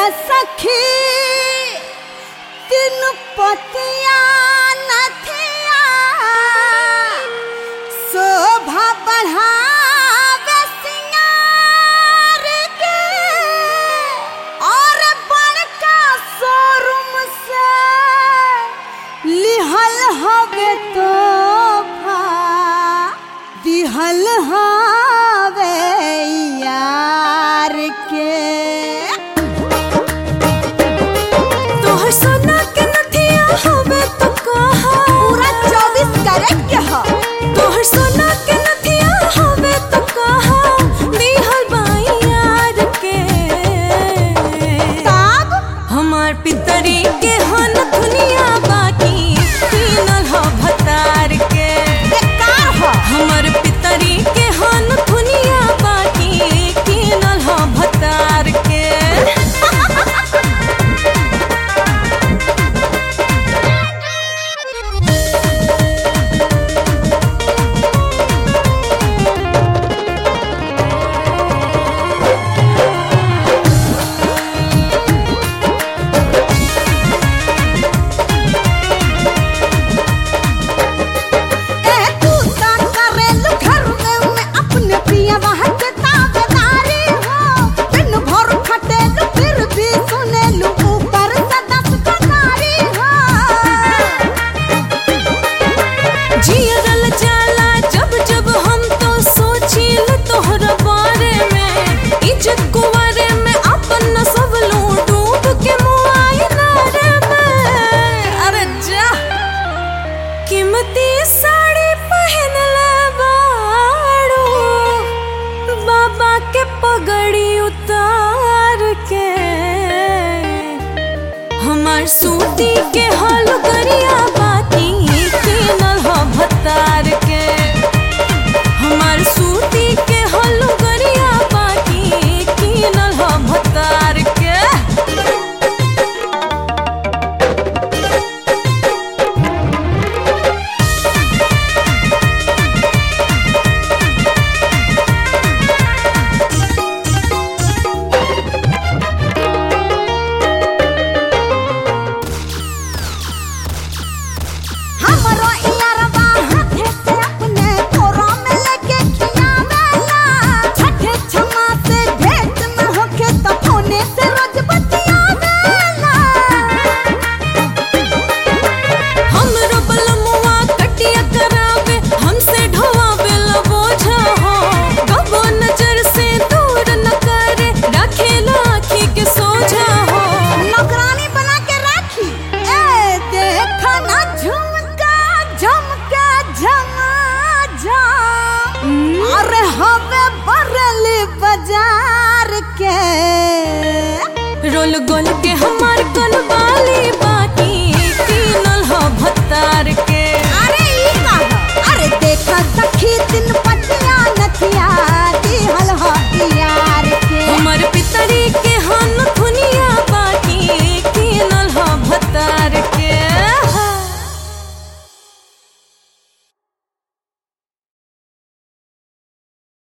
सखी तीन पतिया नथिया शोभा बढ़ावे सिंगार के और बड़का शोरूम से लिहल हवे तोहफा दिहल हवे यार के तोहर सोना के नथिया हवे तो कहा पूरा चौबीस कैरेट के ह तोहर सोना के नथिया हवे तो कहा दिहल बाई यार के तब हमार पितरी के हन दुनिया बाकी तीनल ह भतार के बेकार ह हमर पितरी के हन दुनिया बाकी तीनल ह भतार के ए तू ता करेलु घर में में अपने पिया वहाँ के ताबेदारी हो दिन भर खटेलु फिर भी सुनेलु ऊपर से दस कनारी हो जियरल जाला जब जब हम तो सोचिल तोहरा बारे में इज्जत कुवारे में अपन सब लू डूब के मुआयना रे में अरे जा कीमती साड़ी पहन ले बाड़ू बाबा के पगड़ी उतार के हमार सूती के हल गरिया बाती के नल ह भतार के हमार सूती के हल गरिया बाती के नल ह भतार के हमरो इयारवा हाथे से अपने कोरा में लेके खियावेला छठे छमा से भेंट न होखे तो फोने से रोज बतियावेला हमरो बलमुआ कटिया करावे हमसे ढोवावे ला बोझा हो कबो नजर से दूर न करे रखेला आँखी के सोझा हो नौकरानी बना के राखी ए देखा ना झुमका झुमका झमा झम अरे हवे बरली बाजार के रोल गोल के हमार कन